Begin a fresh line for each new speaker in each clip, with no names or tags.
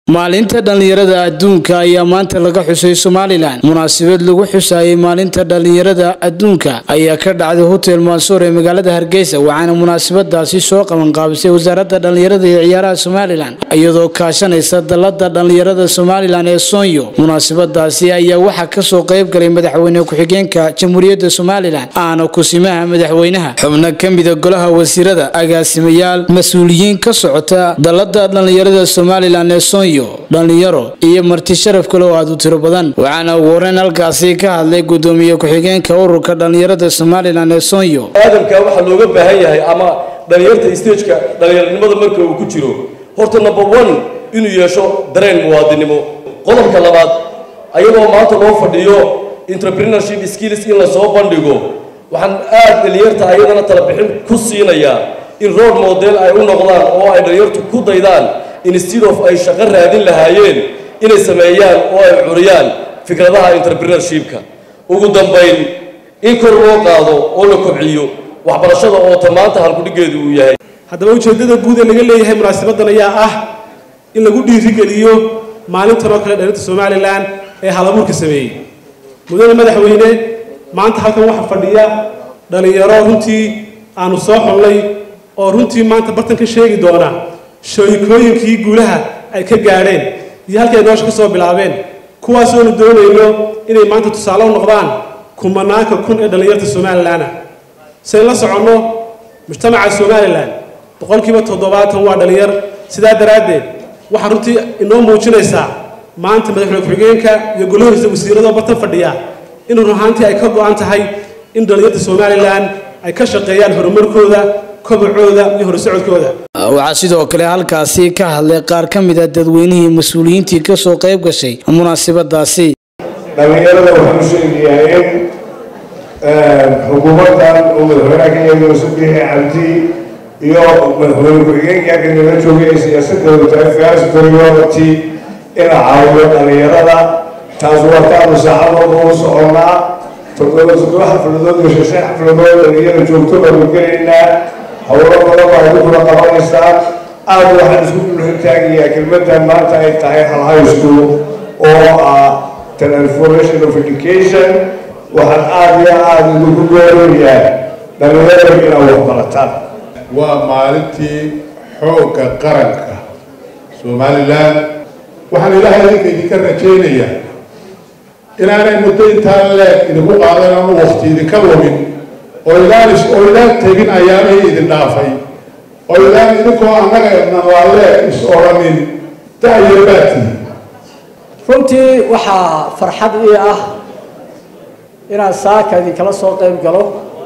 maalinta dhallinyarada adduunka ayaa maanta laga xusay somalilan munaasabad lagu xusayay maalinta dhallinyarada adduunka ayaa ka dhacday hotel mansuur ee magaalada hargeysa waxaana munaasabadaasi soo qabanqaabisay wasaaradda dhallinyarada iyo ciyaaraha somalilan iyadoo kaashanaysa dalada dhallinyarada somalilan ee soonyo munaasabadaasi ayaa waxaa kasoo qayb galay madaxweyne ku-xigeenka jamhuuriyadda somalilan aana kusimaha madaxweynaha xubno ka mida golaha wasiirada agaasimayaal mas-uuliyiin ka socota dalada dhallinyarada somalilan ee soonyo dhalinyaro iyo marti sharaf kale oo aada u tiro badan waxaana ugu horeyn halkaasi ka hadlay gudoomiye ku-xigeenka ururka dhallinyarada somalilan ee soonyo
aadamka waxaa looga baahan yahay ama dhalinyarta stageka dhalinyaranimada marka uu ku jiro horta number one inuu yeesho dareen muwaadinimo qodobka labaad ayadoo maanta loo fadhiyo entrepreneurship skills in lasoo bandhigo waxaan aad dhalinyarta ayadana talabixin ku siinayaa in road model ay u noqdaan oo ay dhalinyartu ku daydaan instead of ay shaqo raadin lahaayeen inay sameeyaan oo ay curiyaan fikradaha entrepreneurshipka ugu dambayn in kor loo qaado oo la kobciyo waxbarashada oo ta maanta halkudhigeedu uu yahay
haddaba ujeeddada guud ee laga leeyahay munaasabadan ayaa ah in lagu dhiirigeliyo maalintan oo kale dhalinta somalilan ee halabuurka sameeyey mudane madaxweyne maanta halkan waxaa fadhiya dhalinyaro runtii aanu soo xolnay oo runtii maanta bartan ka sheegi doona shooyikooyinkii guulaha ay ka gaadheen iyo halkay noosha ka soo bilaabeen kuwaasoonu doonayno inay maanta tusaale u noqdaan kumanaanka kun ee dhallinyarta somalilanna sayn la soconno mujtamaca somalilan boqolkiiba toddobaatan waa dhallinyar sidaa daraaddeed waxaa runtii inoo muujinaysaa maanta madaxweyne ku-xigeenka iyo golahiisa wasiiradoo bartan fadhiya in run ahaantii ay ka go-an tahay in dhallinyarta somalilan ay ka shaqeeyaan horumarkooda kobacooda iyo horsocodkooda
waxaa sidoo kale halkaasi ka hadlay qaar ka mid a dadweynihii mas-uuliyiintii kasoo qayb gashay munaasabadaasi
dhallinyarada waxaan u sheegayaa in xukuumaddan uu madaxweynaha kenya yuusuf biixi cabdi iyo madaxweyne ku-xigeenka kanala joogay ay siyaasadoodu tahay first priority ina caawiyo dhallinyarada taas waa taanu saacadooda u soconnaa toddoba toddoba xafladood iyo shan xafladood dhalinyara joogto baanu gelaynaa howlo badan baa idinkuna qabanaysaan aad waxaan isku dulxitaagayaa kelmaddan maanta ay tahay hal high school oo ah transformation of education waxaan aada iyo aada idinku goorinayaa dhalinyarada inaad waxbarataan
waa maalintii xoogga qaranka somalilan waxaan ilaahay idinka idinka rajaynayaa inaanay muddo intaan leeg idinku qaadan ama wakti idinka lumin oo ilaan oo ilaan tegin ayaanay idin dhaafay oo ilaan idinkoo annaga nalaaleeg is odhanin da'yo baati
runtii waxaa farxad ii ah inaan saaka idinkala soo qayb galo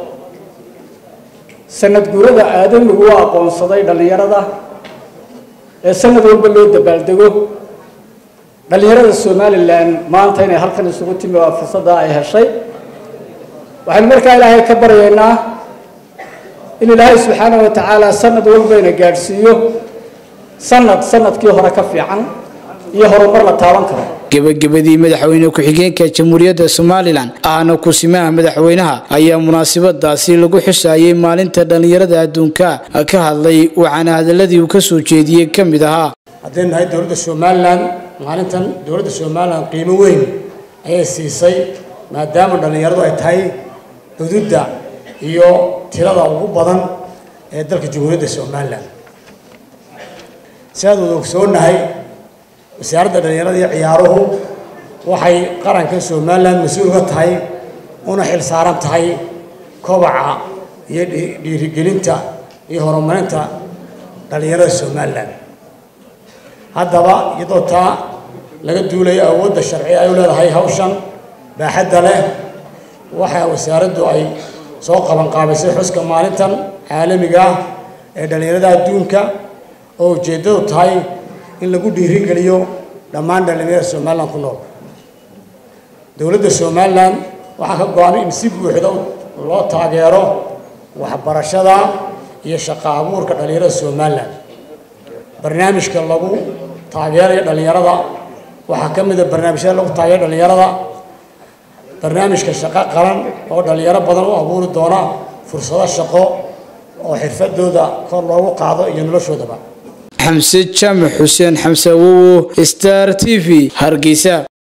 sanad guurada aadamigu u aqoonsaday dhallinyarada ee sanad walba loo dabaaldego dhallinyarada somalilan maanta inay halkan isugu timi waa fursadda ay heshay waxaynu markaa ilaahay ka baryaynaa in ilaahay subxaana wa tacaala sanad walbayna gaadhsiiyo sanad sanadkii hore ka fiican iyo horumar la taaban karo
gebagabadii madaxweyne ku-xigeenka jamhuuriyadda somalilan ahna kusimaha madaxweynaha ayaa munaasabadaasi lagu xusayay maalinta dhallinyarada adduunka ka hadlay waxaana hadaladii uu kasoo jeediyey ka mid ahaa
haddaynu nahay dowladda somalilan maalintan dowladda somalilan qiimo weyn ayay siisay maadaama dhallinyaradu ay tahay xuduudda iyo tirada ugu badan ee dalka jamhuuriyadda somalilan si aad wada ogsoonahay wasaaradda dhallinyarada iyo ciyaaruhu waxay qaranka somalilan mas-uul ka tahay una xil saaran tahay kobaca iyo dhiirigelinta iyo horumarinta dhallinyarada somalilan haddaba iyadoo taa laga duulayo awoodda sharci ay u leedahay hawshan baaxadda leh waxaa wasaaraddu ay soo qabanqaabisay xuska maalintan caalamiga ah ee dhallinyarada adduunka oo ujeeddadu tahay in lagu dhiirigeliyo dhammaan dhallinyarada somalilan ku nool dowladda somalilan waxaa ka go-an in si buuxda loo taageero waxbarashada iyo shaqo abuurka dhallinyarada somalilan barnaamijka lagu taageerayo dhallinyarada waxaa ka mid a barnaamijyada lagu taageero dhallinyarada barnaamijka shaqo qaran oo dhallinyaro badan u abuuri doona fursado shaqo oo xirfadooda kor loogu qaado iyo noloshoodaba
xamse jaamac xuseen xamse awowo star t v hargeysa